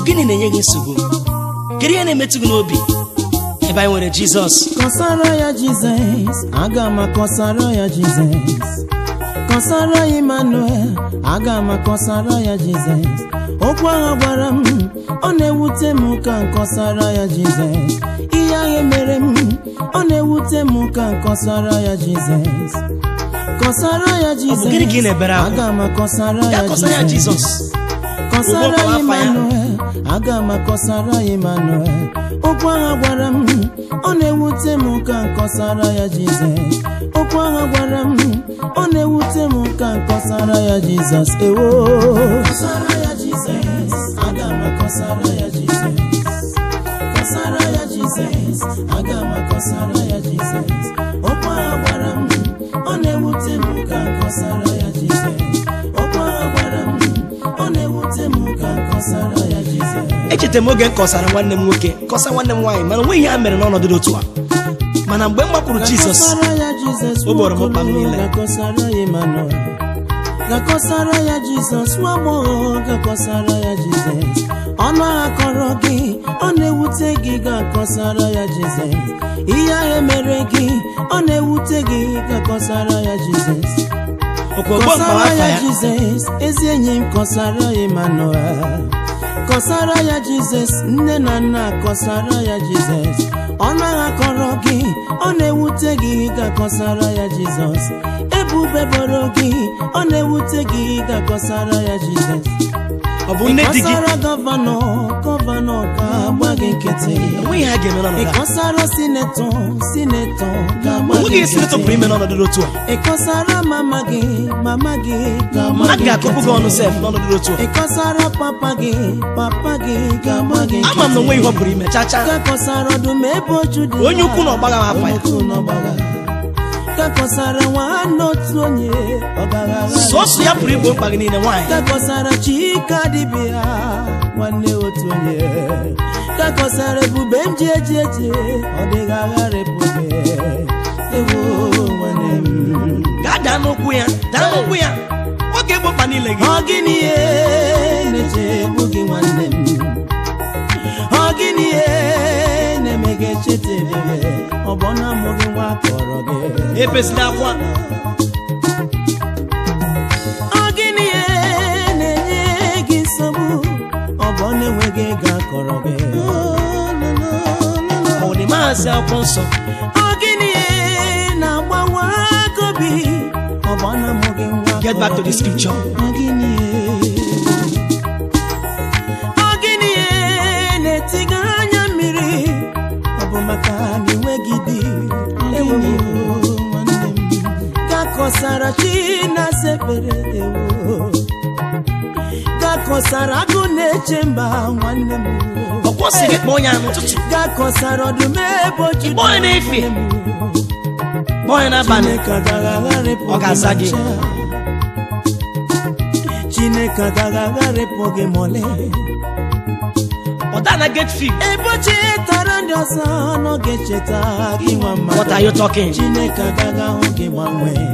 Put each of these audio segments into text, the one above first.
gịnị na-enye gị nsogbu kedu ihe na-emetụ gị n'obi ebe anyị nwere jizọs kọsara ya jizọs aga m akọsara ya jizọs kọsara ya emmanuel aga m akọsara ya jizọs okwu ahụ gwara m ọ na-ewute m ka nkọsara ya jizọs ihe ahụ mere m ọ na-ewute m ka nkọsara ya jizọs kọsara ya ọ bụ gịnị ka ị jizọs na-ebere akwa aga m akọsara ya ya kọsara ya jizọs jizọs kọsara Ụgbọ ya ọkwa afa ya. Emmanuel aga m akọsara ya Emmanuel okwu agha gwara m ọ na-ewute m ka nkọsara ya Jizọs okwu agha gwara m ọ na-ewute m ka nkọsara ya Jizọs ewo kọsara ya Jizọs aga m akọsara ya Jizọs kọsara ya Jizọs aga m akọsara ya Jizọs okwu agha gwara m ọ na-ewute m ka nkọsara ya Jizọs okwu agha gwara m ọ na-ewute m ka nkọsara ya Jizọs echetara m oge m kọsara nwanne m nwoke kọsa nwanne m nwaanyị mana onweghị ihe ha mere n'ọnọdụ dị otu a mana mgbe m gbakwuru jizọs Gakọsara ya Jizọs O gboro m mkpa m niile. gakọsara ya Emmanuel gakọsara ya Jizọs nwa agbọghọ gakọsara ya Jizọs ọnụ agha kọrọ gị ọ na-ewute gị gakọsara ya Jizọs ihe ahụ mere gị ọ na-ewute gị gakọsara ya Jizọs okwu ogbo mkpa kọsara afa ya ya Jizọs ezi enyi m kọsara ya Emmanuel kọsara ya Jizọs nne na nna kọsara ya Jizọs ọnụ agha kọrọ gị ọ na-ewute gị gakọsara ya Jizọs ebube boro gị ọ na-ewute gị gakọsara ya Jizọs ọ bụ nne di gị kọsara gọvanọ gọvanọ ga-agba gị nkịtị onweghị ihe ha ga-eme n'ọnọdụ a ịkọsara sinetọ sinetọ ga-agba gị onweghị esi netọ pụrụ ime n'ọnọdụ dị otu a ịkọsara mama gị mama gị ga-agba a gị ga-akụpụ gị nkịtị. ọnụ sef n'ọnọdụ dị otu a ịkọsara papa gị papa gị ga-agba gị ama m na onweghị ihe ọ pụrụ ime chacha gakọsara ọdụm ebe oju dị onye ukwu na ọgbagha m afa ya Onye ukwu na ọgbagha. gakọsara nwanne otu onye ọgaghara sọsọ ya pụrụ igbo mkpa gị niile nwaanyị gakọsara chika dibịa nwanne otu onye gakọsara ebube m ji eji eji ọ dịghị agharịpụ gị ewo nwanne m gaa daa n'ụkwụ ya daa n'ụkwụ ya oge egbo mkpa niile gị ọ gịnị ihe na-echegbu gị nwanne m ọ gịnị ihe na-eme gị echeta ebere ọ bụ na mụ gị nwa kọrọ gị ebezila akwa ọ gịnị ihe na-enye gị nsogbu ọ bụ na enweghị ego akọrọ gị ọ dị maazị akwụkwọ nsọ ọ gịnị ihe na-agbawa gobi ọ bụ na mụ gị nwa Get back to the kọrọ gị? scripture. Ọ gịnị ihe ọ gịnị ihe na-etiga anya mmiri ọ bụ maka na enweghị di ewo nwanne m gakọsara chi na-asa ekpere ewo gakọsara agụ na-eche mba nwanne m ọkwọ si gị kpọọ ya n'ụtụtụ gakọsara ọdụm ebe oju Ịkpọ ya n'efe. nwanne m. kpọọ ya n'abalị Chineke agaghị agharịpụ Ọ ga-aza gị. ma ncha. Chineke agaghị agharịpụ gị ma ọlị ọ daa na get fee ebe o chetara ndị ọzọ n'oge cheta gị nwa what are mmadụ you talking Chineke agaghị ahụ gị gbanwee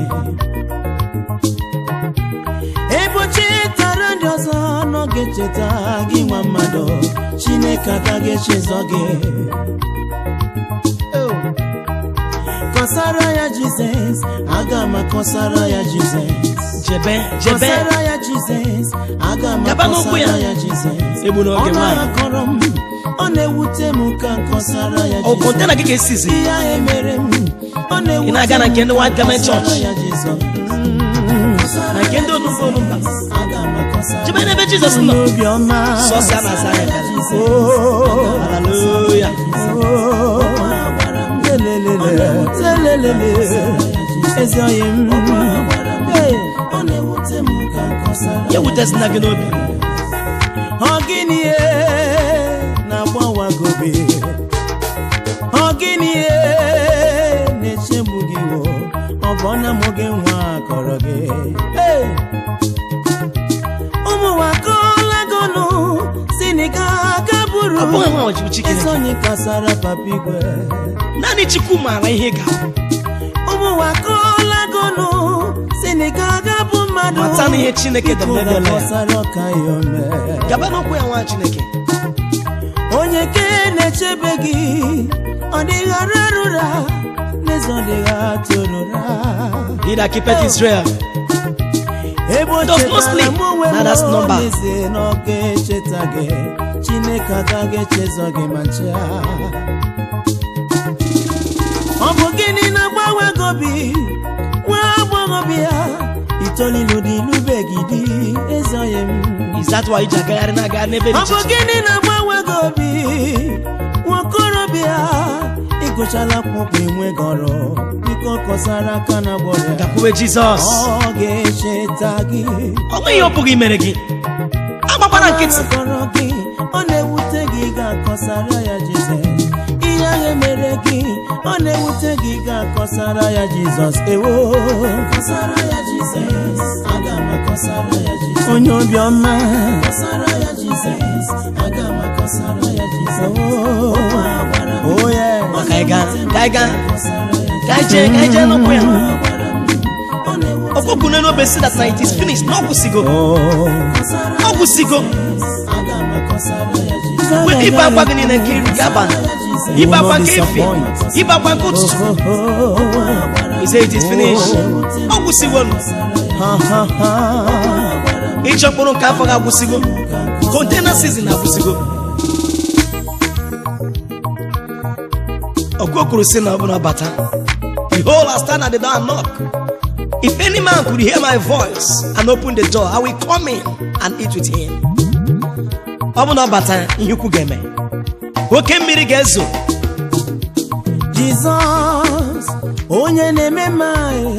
ebe o chetara ndị ọzọ n'oge cheta gị nwa mmadụ Chineke agaghị echezọ gị kọsara ya Jizọs aga m akọsara ya Jizọs jebe jebe kọsara ya Jizọs aga m Gaba n'okwu ya. akọsara ya Jizọs egbu n'oge ọ nwaanyị na-akọrọ m ọ na-ewute m ka nkọsara ya ọ Jizọs kọntena gị ka esizi ihe ahụ mere m ọ na-ewute Ị na-aga na nke ndị White Garment nkọsara Church? ya Jizọs. na nke ndị onugbo onugba Aga m akọsara jebe n'ebe jizọs nọ n'obiọma sọsọ a na-aza ya Oh, haleluya oh, lelelele, lelelele, ezi oyi m Hey, ọ na-ewute m ka nkọsara ya wutesina gị n'obi Ọ gịnị ihe na-agbawa gị obi? Ọ gịnị ihe na-echegbu gị wo? Ọ bụ na mụ gị nwa kọrọ gị? Hey! Ụmụ wakọlagonu si na ị ga-aga buru ọ bụghị nwa ọchịchị ezi Chineke onye kasara papa igwe naanị chukwu maara ihe ị ga-abụ ụmụ wakọlagonu si na ị ga-aga bụ mmadụ mata na ihe chineke Biko debere ya gakọsara ọka ya ome gaba n'okwu ya nwa chineke onye ke na-echebe gị ọ dịghara arụra n'eze ọ dịgha tụrụra He that keepeth Israel. ebe o Does not chetara sleep. m onwe Now that's m number. n'ezie na ọ ga-echeta gị chineke agaghị echezọ gị ma ncha ọ bụ gịnị na-agbanwe gị obi nwa agbọghọbịa itolilu dị ilubeghị di ezoghị m Is that why iji agagharị na-agagharị n'ebe dị ọ iche bụ iche? gịnị na-agbanwe gị obi nwaokorobịa ịgụchala akwụkwọ enweghị ọrụ biko kọsara aka na gbọrọ Gakwuwe Jizọs. ọ ga-echeta gị Ọ nweghị ihe ọ pụghị imere gị. Agbakwara nkịtị. kọrọ gị ọ na-ewute gị ga-akọsara ya Jizọs ihe ahụ emere gị ọ na-ewute gị ga-akọsara ya Jizọs ewo kọsara ya Jizọs aga m akọsara ya Jizọs onye obiọma kọsara ya Jizọs aga m akọsara ya Jizọs oh yeah Ọ ka anyị gaa, ka anyị gaa, Kọsara ya ka anyị jee, ka anyị jee n'ụkwụ ya. ọ na-ewute Ọkpọkụ n'elu obe si that na it is finished. Na ọ gwụsịgo. Ọ gwụsịgo. aga m akọsara ya Jizọs Wee ibe akwa gị niile nke iri ga-abalị. Ibe akwa nke efi. Ibe akwa nke ụtụtụ. He said it is finished. Ọ gwụsịgo. Ịchọ mkpụrụ nke afọ ga-agwụsịgo. Container season agwụsịgo. Ọgụ kwuru sị na ọ bụla bata. Behold, I stand at the door and knock. If any man could hear my voice and open the door, I will come in and eat with him. Ọ bụ na ọ bata ihe ukwu ga-eme. Oke mmiri ga-ezo. Jizọs onye na-eme mma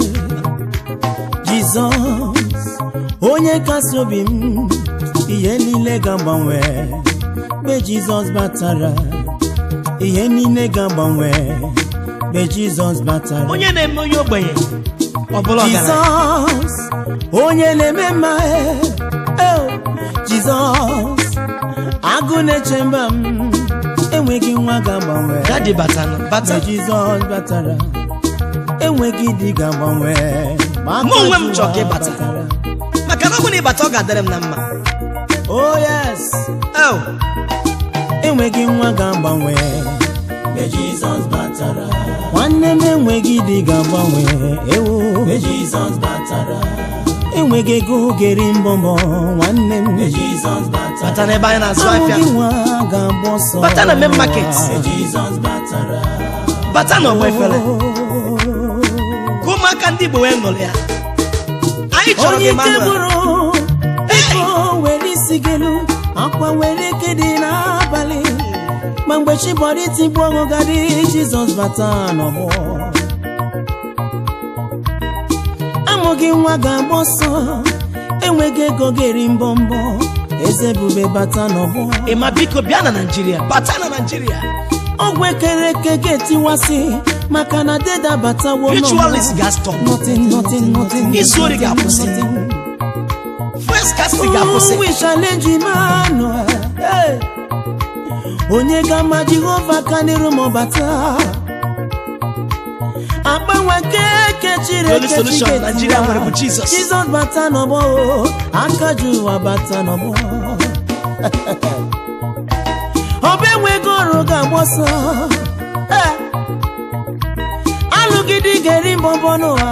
Jizọs onye kasị obi m ihe niile ga-agbanwe mgbe Jizọs batara ihe niile ga-agbanwe mgbe Jizọs batara Onye na-eme onye ogbenye. Ọ bụla ọgaranya. Jizọs onye na-eme mma eh, Jizọs agụ na-eche mba m enweghị nwa ga-agbanwe Dadi batana bata. mgbe Jizọs batara enweghị di ga-agbanwe ma Mụ onwe m aka chọrọ ka ị Jụwa bata. batara. Maka na ọ bụ na ịbata ọ ga-adịrị m na mma. oh yes Oh, enweghị nwa ga-agbanwe mgbe Jizọs batara nwanne m enweghị di ga-agbanwe ewo mgbe Jizọs batara enweghị ego geri mbọmbọ nwanne m mgbe Jizọs batara bata n'ebe anyị na-azụ afịa. ahụghị nwa ga-agba ọsọ Bata na main market. Mgbe Jizọs batara Bata n'ọgba efere. Ka ụmụaka ndị Igbo wee ṅụrụ ya. Anyị chọrọ onye gị ike Emmanuel. gwụrụ ego were isi gelu akwa were ike dị n'abalị ma mgbe chibọrọ itigbu ọṅụ gadị jizọs bata n'ọgbọ amụghị nwa ga-agba ọsọ enweghị ego ga-eri mbọmbọ eze ebube bata n'ọgbọ Ị ma biko bịa na Naịjirịa. Bata na Naịjirịa. ọgwụ ekere eke ga-etiwasị maka na deda batawo n'ọgbọ. Ritualist ga-stop. Nothing, nothing, nothing, Izu ori ga-akwụsị. nothing. First casting ga-akwụsị. Oh, we challenge Emmanuel. Hey. onye ga-ama jehova ka n'iru ma ọ bata agbanwe keke chiri The only ekechi solution ga-etiwa. Nigeria nwere bụ Jesus. jizọs bata n'ọgbọ o, aka ji ụwa bata n'ọgbọ ọba enweghị ọrụ ga-agba ọsọ Hey. alụgidi ga-eri mbọmbọ n'ụwa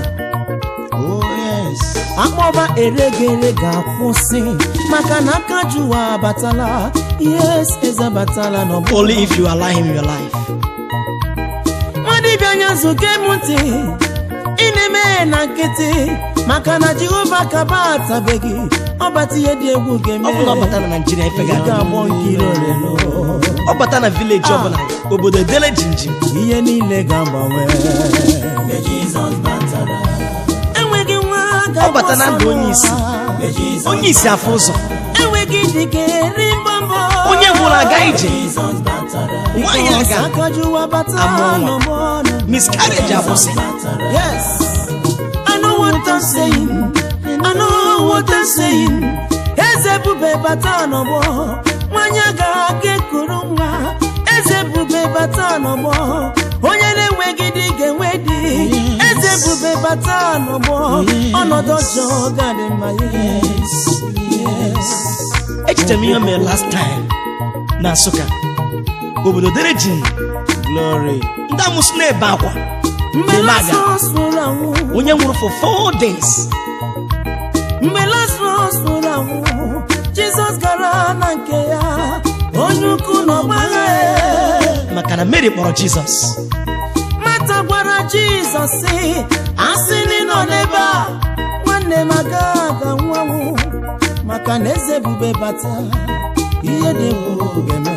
akpọba eregere ga-akwụsị maka na aka ji ụwa abatala yes eze abatala n'ọgbọ Only if you allow him in your life. nwadibịa anya nzụke m ntị ị na-eme na nkịtị maka na jehova ka batabeghị ọbata ihe dị egwu ga-eme Ọ bụ na ọ bata na Naịjirịa ife ị ga-adị. ga-agbọ nkiri olelo Ọ bata na vileji ọbụla. Obodo edele jinjim. ihe niile ga-agbanwe Mgbe Jizọs batara, enweghị nwa Ọ bata na ndụ onye isi. Mgbe Jizọs Onye isi afọ ụzọ. enweghị dị ga-eri mbọmbọ Onye gwụrụ aga ije. Jizọs batara Nwaanyị aga. akajuwa bata Amụ nwa. n'ọgbọ nọ. Miscarriage akwụsị. Yes, I know what I'm saying. I know what I'm saying. Eze bube bata n'ọgbọ, nwanyị ga-aga ekuru nwa. Eze bube bata n'ọgbọ, onye na-enweghị di ga-enwe di. Eze bube bata n'ọgbọ, ọnọdụ ọjọọ ga-adị mma. Yes, yes. Echere m ihe o mere last time. na nsụka obodo dere ji glory ndị amụsị na-ebe akwa mgbe Dị maga. lazarus nwụrụ anwụ onye nwụrụ for four days mgbe lazarus nwụrụ anwụ jizọs gara na nke ya onye ukwu na ọgbagha ya maka na mary kpọrọ jizọs mata gwara jizọs sị asị na ị nọ n'ebe a nwanne m aga aga nwanwụ maka na eze bube bata ihe dị egwu ga-eme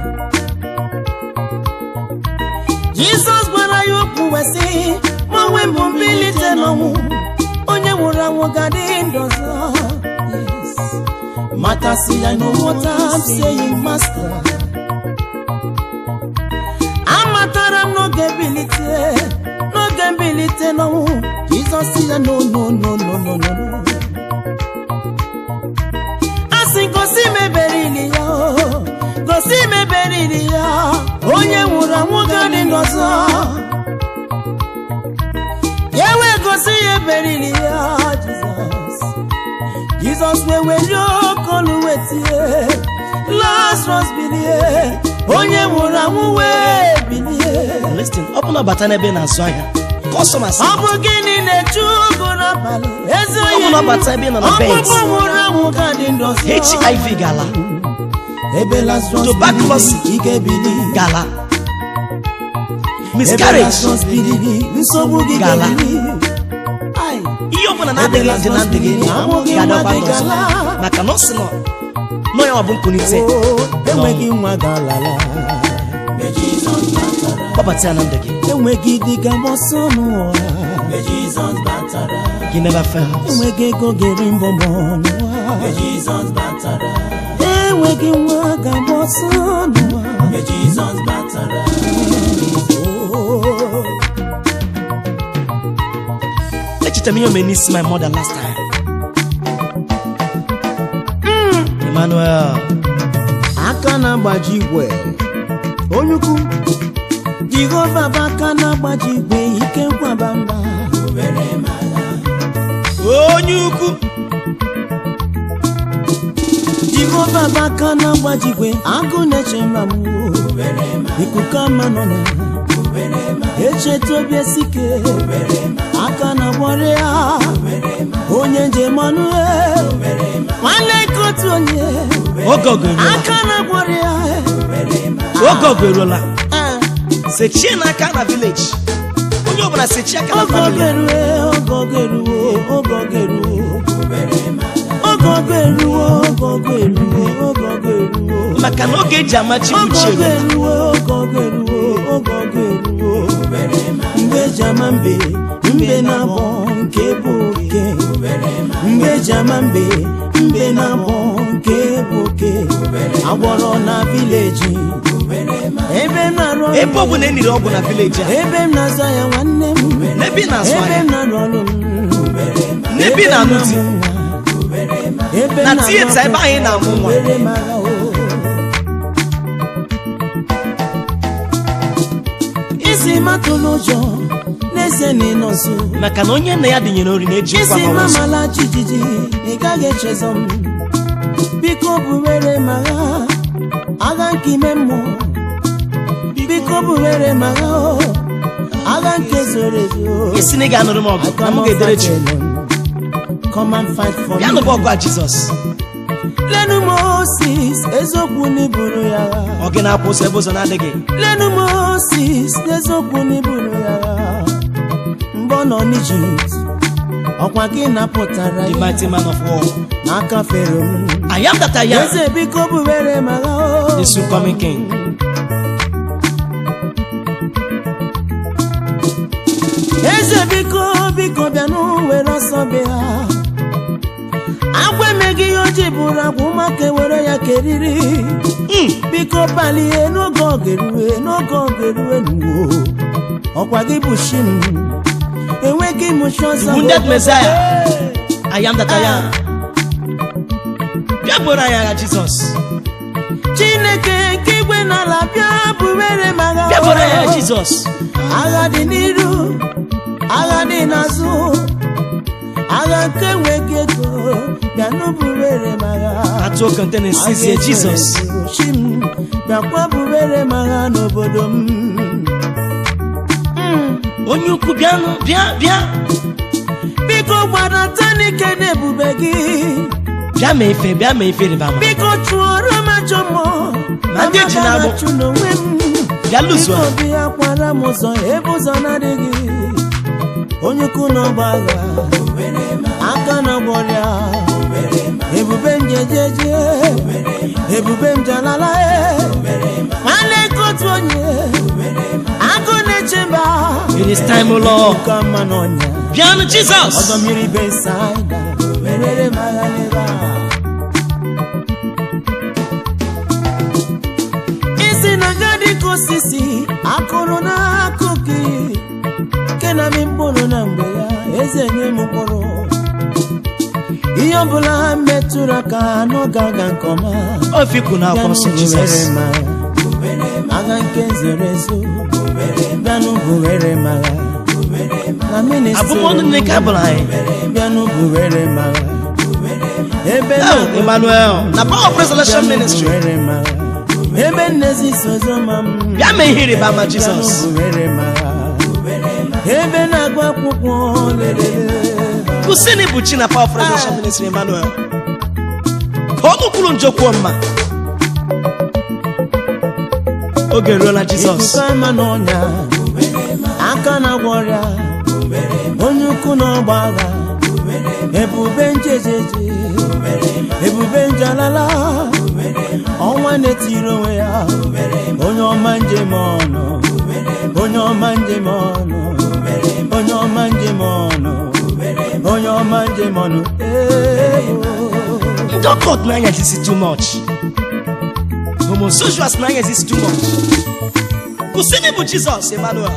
jizọs gwara ya okwu wee sị ma nwe mbụ mbilite n'ọnwụ onye nwụrụ anwụ ga-adị ndụ ọzọ Yes. mata sị ya no what I'm saying master amatara m n'oge mbilite n'oge mbilite n'ọnwụ jizọs sị ya no no no no no no no asị gosi m ebere ili ya o, gosi m ebere ili ya onye nwụrụ anwụ ga-adị ndụ ọzọ ya wee gosi ya ebere ili ya jizọs jizọs wee were okolu wee tie lazarus bilie onye nwụrụ anwụ wee bilie listin ọ bụ na ọ bata n'ebe ị na-azụ ahịa kọstọmas ọ bụ gịnị na-echu ụgụ n'abalị ezi Ọ bụ onye na ọ bata ebe ị nọ na bed. ọkpụkpụ nwụrụ anwụ ka dị ndụ ọzọ. hiv gala ebe lazarus Tuberculosis. biliri, ike bili gala ebe miscarriage lazarus biliri nsogbu gị Gala. ga-ebili Ai. ihe ọ bụla na-adịghị dị na ndụ gị Amụghị ga-adọkwa nwa dị n'ọzọ gala. maka na ọ sị nọ nọ ya ọ bụ nkunite Oo, enweghị nwa ga-alala kpọbata ya na ndụ gị enweghị di ga-agbọsọ n'ụwa gị never fails enweghị ego ga-eri mbọmbọ n'ụwa enweghị nwa ga-agbọsọ n'ụwa Oo. echetara m ihe omere n'isi my mother last time emmanuel aka na-agbaji igwe onye ukwu jehova bụ aka na-agbaji igwe ike nkwaba mba onye ukwu jehova bụ aka na-agbaji igwe agụ na-eche mma m ikuku ama nọ na echeta obi esike aka na-agbọrọ ya onye njem ọnụ e, nwanne nke otu onye oge ogo eruola aka na-agbọrọ ya oge ogo eruola Eh, sechie n'aka na village onye ọbụla sechie aka na oge family oge eruo oge oge eruo oge oge eruo oge oge eruo oge oge eruo oge oge eruo maka na oge eji amachi oge uche oge eruola eruo oge oge eruo oge oge eruo mgbe eji ama mbe mbe na-abọ nke bụ oke mgbe eji ama mbe mbe na-abọ nke bụ oke agwọrọ na vileji ebe m na-arụ ọrụ ebe ọ bụla eniri ọgwụ na village a ebe m na-azụ ahịa nwanne m n'ebe ị na-azụ ebe ahịa m na-arụ ọrụ m n'ebe ị na-anụ di ebe m na na-arụ tieta ebe akwụkwọ anyị na-amụ nwa were m agha o. isi matụ n'ụjọ n'ezie na ịnọ nso maka na onye nna ya dịnyere ori na-eji nkwa isi ma ụzọ mamala jijiji ị gaghị echezọ m biko buwere m agha agha nke ime mmụọ biko buwere m agha o agha nke zoro ezo isi na ị ga-anụrụ m ọgụ na m ga-edere chi Come and fight for ya me. nụba ọgụ a jizọs lenu moses eziokwu n'iburu ya agha ọ gị na-akwụ ụzọ ebe ụzọ na-adịghị lenu moses n'eziokwu n'iburu ya agha mgbe ọ nọ n'ijipt ọkwa gị napụtara the ya mighty man of war n'aka fero m I am that I am eze biko bubere m agha o the soon coming king eze biko biko bịanụ were ọsọ bịa agwa emeghị ihe oji bụrụ agwa ụmụaka were ya keriri Mm. biko palie n'oge ogerue n'oge ogerue nuwo ọkwa gị bụ shi m enweghị m chi ọzọ The wounded Messiah. I am that I am bịa bụrụ anyị agha jizọs chineke nke igwe n'ala bịa bụwere m agha bịa bụrụ anyị agha jizọs agha dị n'iru agha dị n'azụ agha nke nweghị ego bịanụ bụwere m agha atụ oke nte na-esizie jizọs Chi m bịakwa bubere m agha n'obodo m Mm. onye ukwu bịanụ bịa bịa biko gbadata n'ike n'ebube gị bịa ma efe bịa ma efe rịba ama biko chụọrọ m ajọ mmụọ Ma ndị eji na-agbụ. chụ n'onwe m bịa lụzuo biko bịa kwara m ụzọ ebe ụzọ na-adịghị onye ukwu n'ọgba agha aka na gbọrịa ebube njejeje ebube njalala nwanne nke otu onye agụ na-eche mba it is time o lord ka mma n'ọnya bịanụ jizọs ọdọ mmiri besaida merere m agha n'ebe a isi na nga dịka osisi akụrụ n'akụkụ nke na mi mkpụrụ na mgbe ya eze nye m mkpụrụ ihe ọbụla metụrụ aka n'oge aga nke ọma ofikwu na akwọ nsọ jizọs agha nke zoro ezo bịanụ buwere m agha na ministri abụmọnụ nne ka abụrụ anyị bịanụ buwere m agha ebe Oh, emmanuel na power of resurrection ministry buwere m agha ebe nnezi sozoma m bịa ma ihe rịba ama jizọs bịanụ buwere m agha ebe na-agụ akwụkwọ lelele kwụsịnị bụ chi na power of resurrection ministry emmanuel ka ọnụ kwuru njọ kwuo mma oge ruola jizọs ikuku ama n'ọnya aka na-agwọ ọrịa onye ukwu n'ọgba agha ebube njejeje ebube njalala ọnwa na-etiri onwe ya onye ọma njem ọnụ onye ọma njem ọnụ onye ọma njem ọnụ onye ọma njem ọnụ Ee, ndị ọkọt n'anya jisi too much homosexuals n'anya jisi too much kwụsịnị bụ jizọs emmanuel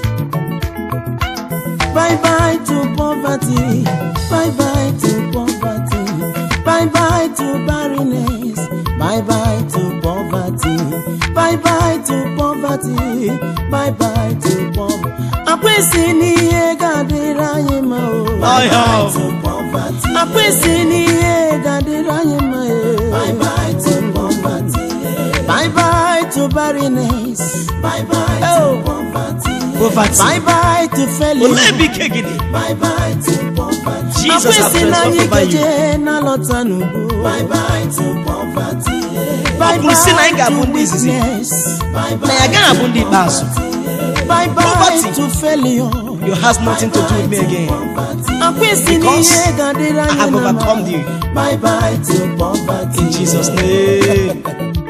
Bye bye to poverty. Bye bye to poverty. Bye bye to barrenness. Bye bye to poverty. Bye bye to poverty. Bye bye to poverty. Akwụsị n'ihe ga-adịrị anyị mma o. Bye bye to poverty. Akwụsị n'ihe ga-adịrị anyị mma o. Bye bye to poverty. Bye bye to barrenness. Bye bye to poverty. poverty Bye bye to failure. olee ebe ike gị dị Bye bye to poverty. Jesus has Akwụsị na blessed anyị over you. gaje na-alọta n'ugbo. Bye bye to poverty. Ọ kwuru sị na anyị ga-abụ ndị izizi. na ya agaghị abụ ndị ikpeazụ Bye bye Poverty. to failure. you has nothing to do with me again Akwụsị na Because ihe ga-adịrị I anyị have na mma. overcome you Bye bye to poverty. in Jesus name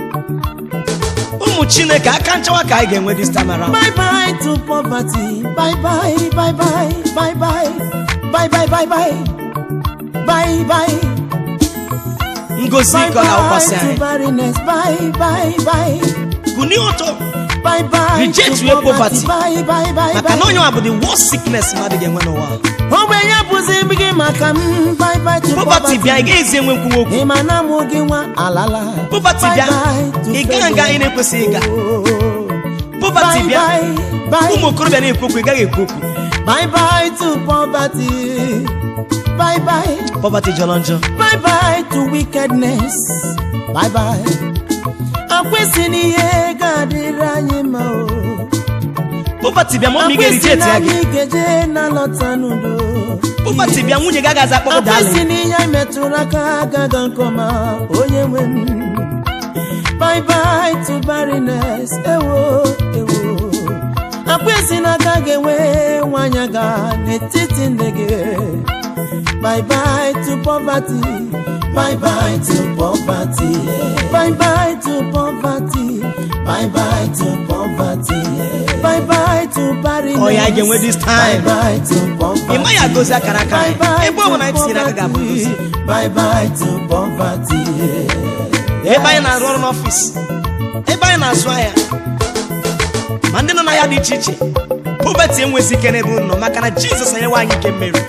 ụmụ chineke aka nchawa ka anyị ga-enwe this time around Bye bye to poverty. Bye bye, bye bye, bye bye, bye bye, bye bye, bye bye. ngozi Bye ike ọ ga-awụkwasị bye to anyị barrenness. Bye bye, bye. kunie ọtọ Bye bye Reject to your poverty. poverty. Bye bye bye maka na bye. onye nwa bụ the worst sickness mmadụ ga-enwe n'ụwa Ogbenye bụzi gị maka m. Bye bye to poverty poverty. bịa ị gaghịzi enwe nkwuwa okwu Ị ma na mụ gị nwa alala. Poverty Bye bịa, bye to ị gaghị aga ị na-ekwesịghị ịga. poverty Bye bịa bye bye. ụmụ okorobịa na-ekwu okwu ị gaghị ekwu okwu Bye bye to poverty. Bye bye. poverty jọrọ njọ Bye bye to wickedness. Bye bye. Akwụsị n'ihe ga-adịrị anyị mma o. poverty bịa ma ọ ma ị Akwụsị ga-erije na ya gị anyị ga-eje na lọta n'udo. poverty bịa nwunye gị agaghị akpọ gị Akwụsị darling n'ihe anyị metụrụ aka agaga nke ọma onye nwe m. Bye bye to barrenness. Ewo ewo. Akwụsị na agaghị enwe nwanyị aga n'etiti ndị gị. Bye bye to poverty. Bye bye to poverty. Bye bye to poverty. Bye bye to poverty. Bye bye to barrenness. Ọ ya anyị ga-enwe this time. Bye bye to poverty. ị maghị agọzi akara aka Bye anyị bye ebe ọ bụla anyị to tinyere aka ga-abụ poverty. ngozi Bye bye to poverty. ebe anyị na-arụ ọrụ n'ọfịs ebe anyị na-azụ ahịa ma ndị nọ n'ahịa dị iche iche poverty enwezi ike n'ebe unu nọ maka na jizọs enyewe anyị ike mmeri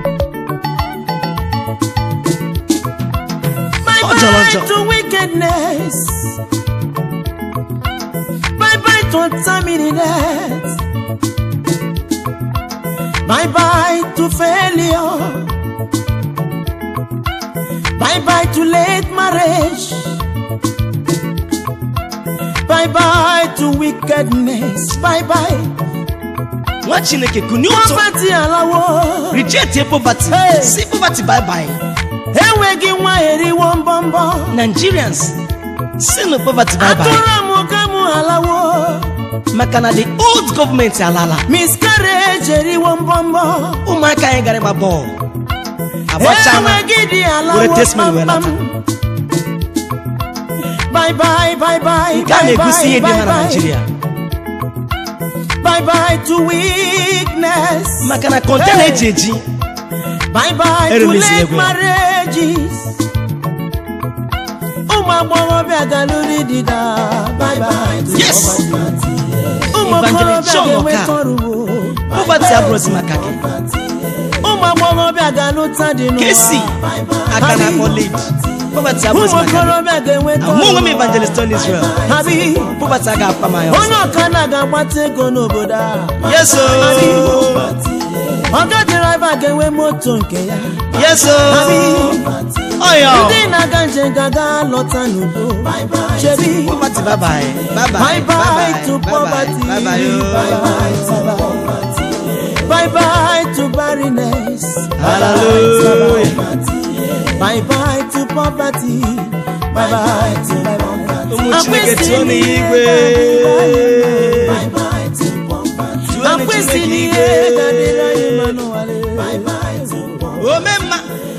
Bye Ọ jọrọ njọ. bye to wickedness. Bye bye to untimely Bye bye to failure. Bye bye to late marriage. bye bye to wickedness bye bye nwa chineke kụnye ụtụ poverty alawo reject poverty Hey. si poverty bye bye enweghị nwa eriwo mbọmbọ nigerians si no poverty bye bye atụrụ m ka mụ alawo maka na the old gọọmenti alala miscarriage eriwo mbọmbọ ụmụaka anyị gara ịgba bọọlụ agbachala enweghị dị alawo were testimony wee kpamkpam. bye bye bye bye nke a bye na-egosi ihe dị bye mma na bye naijiria bye bye to weakness maka na kọntena eji eji bye bye to Eremezila late egwu ya. marriages ụmụ agbọghọbịa galụrụ dịda bye bye to Yes. poverty. ụmụ Evangelist okorobịa John ga-enweta Oka. ọrụ wo. poverty abụrụzi maka gị ụmụ agbọghọbịa ga-alụta dị n'ụwa kesi aka na akpọ lady poverty ụmụ abụrụzi maka gị okorobịa ga-enweta mụ onwe m ọrụ. evangelist on israel Habi, poverty aga akpa m anya ọzọ onye ọkada ga-agbata ego n'obodo a yes o ọga dịraiva ga-enwe moto nke ya yes o Habi, ọyọ ndị na-aga njem ga-aga lọta n'udo chebi poverty bye bye bye bye bye bye to bye poverty bye bye bye bye bye bye to barrenness hallelujah bye bye to poverty bye bye to ụmụ chineke tụọ n'igwe tụọ akwụsị chineke n'ihe igwe ga-adịrị anyị mma n'ụwa ome mma